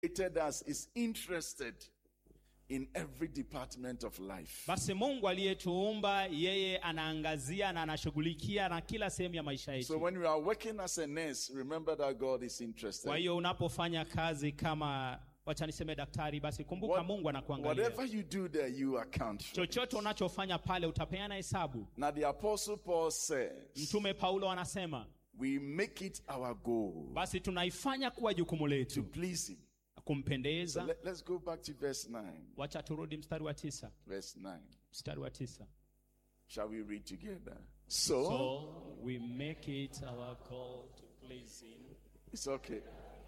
created us is interested in every department of life. basi mungu aliyetuumba yeye anaangazia na anashughulikia na kila sehemu ya maisha So yetu when you are working as a nurse, remember that God is kwa interested. hiyo unapofanya kazi kama wacha niseme daktari basi kumbuka What- mungu anakuangalia whatever you do there, you account for. chochote it. unachofanya pale utapeana hesabu Now the apostle Paul says, mtume paulo anasema we make it our goal basi tunaifanya kuwa jukumu to letu please him. So kumpendeza let, us go back to verse 9. wacha turudi mstari wa tisa Verse 9. mstari wa tisa Shall we read together? So, so we make it our goal to please him it's okay.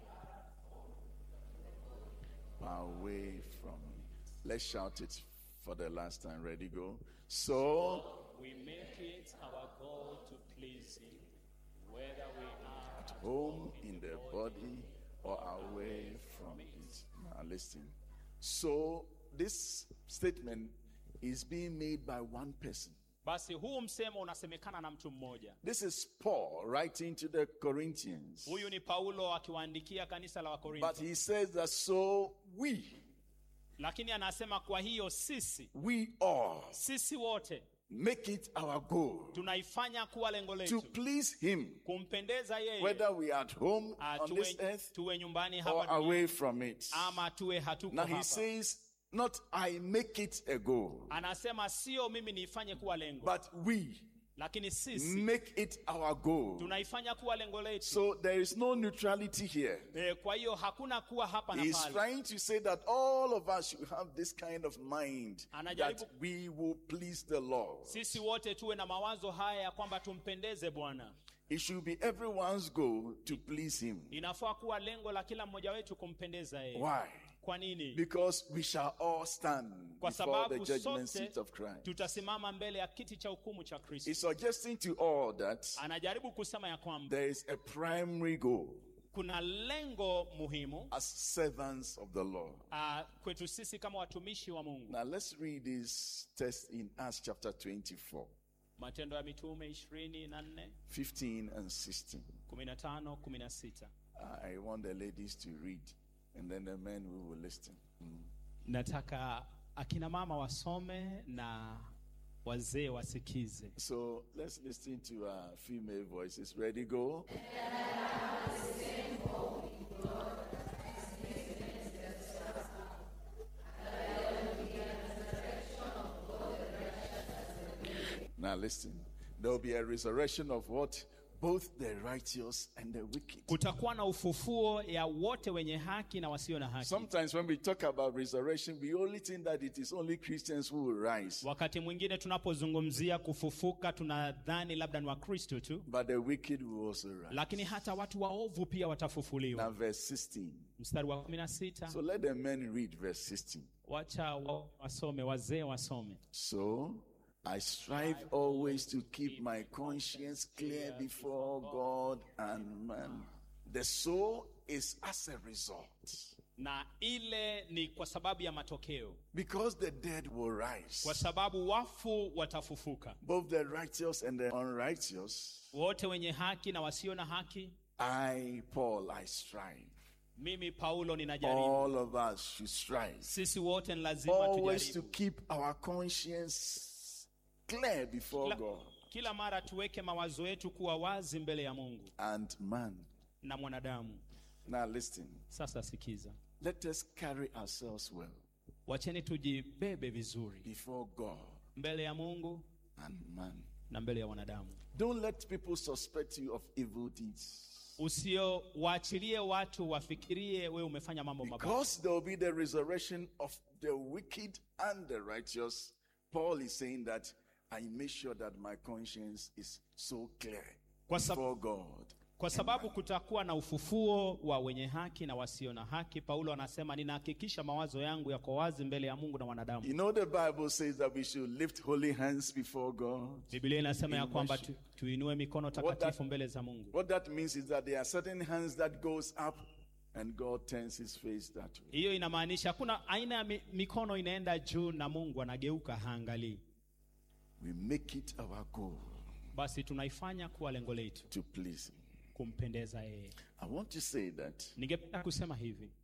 Away from me. Let's shout it for the last time. Ready, go. So, we make it our goal to please him whether we are at home in the body or away from it. Now, listen. So, this statement is being made by one person. basi huu msemo unasemekana na mtu mmoja This is Paul writing to the Corinthians. huyu ni paulo akiwaandikia kanisa la But wakorintho he says that so we, lakini anasema kwa hiyo sisi we all sisi wote make it our goal tunaifanya kuwa lengo to letu please him, kumpendeza yeye whether we are at home Ah, on this tuwe, earth tuwe nyumbani or hapa duniani, away from it. ama tuwe hatuko Now he hapa says, not I make it a goal, anasema sio mimi niifanye kuwa lengo but we lakini sisi make it our goal. tunaifanya kuwa lengo letu So there is no neutrality here. e, kwa hiyo hakuna kuwa hapa na He's pale trying to say that all of us should have this kind of mind Anajaribu- that we will please the Lord. sisi wote tuwe na mawazo haya ya kwamba tumpendeze bwana It should be everyone's goal to please Him. inafaa kuwa lengo la kila mmoja wetu kumpendeza yeye Why? kwa nini Because we shall all stand kwa before the sababu judgment sote seat of Christ. tutasimama mbele ya kiti cha hukumu cha kristo He's suggesting to all that anajaribu kusema ya kwamba there is a primary goal kuna lengo muhimu as servants of the Lord. uh, kwetu sisi kama watumishi wa mungu Now let's read this text in Acts chapter 24, matendo ya mitume ishirini na nne 15 and 16. kumi na tano kumi na sita I want the ladies to read and then the men we will listen. Mm. nataka akina mama wasome na wazee wasikize So let's listen to uh, female voices. Ready, go. Now listen. There will be a resurrection of what? Both the righteous and the wicked. kutakuwa na ufufuo ya wote wenye haki na wasio na haki Sometimes when we talk about resurrection, we only think that it is only Christians who will rise, wakati mwingine tunapozungumzia kufufuka tunadhani labda ni wakristo tu but the wicked will also rise. lakini hata watu waovu pia Now, watafufuliwa verse 16. mstari wa kumi na sita So let the men read verse 16. wacha wa- wasome wazee wasome So I strive always to keep my conscience clear before God and man. The soul is as a result. na ile ni kwa sababu ya matokeo Because the dead will rise. kwa sababu wafu watafufuka Both the righteous and the unrighteous. wote wenye haki na wasio na haki I, Paul, I strive. mimi paulo ninajaribu All of us should strive. sisi wote ni lazima Always to tujaribu keep our conscience clear before kila, God kila mara tuweke mawazo yetu kuwa wazi mbele ya mungu and man. na mwanadamu Now listen. sasa sikiza Let us carry ourselves well wacheni tujibebe vizuri before God mbele ya mungu and man. na mbele ya wanadamu Don't let people suspect you of evil deeds. usio waachilie watu wafikirie wewe umefanya mambo mabaya Because there will be the resurrection of the wicked and the righteous. Paul is saying that I make sure that my conscience is so clear Kwa sab- before God. kwa sababu kutakuwa na ufufuo wa wenye haki na wasio na haki paulo anasema ninahakikisha mawazo yangu yako wazi mbele ya mungu na wanadamu You know, the Bible says that we should lift holy hands before God. biblia inasema ya In kwamba worship. tu, tuinue mikono that- takatifu mbele za mungu What that means is that there are certain hands that goes up and God turns his face that way. hiyo inamaanisha hakuna aina ya mi, mikono inaenda juu na mungu anageuka haangalii We make it our goal basi tunaifanya kuwa lengo letu to please him. kumpendeza yeye I want to say that ningependa kusema hivi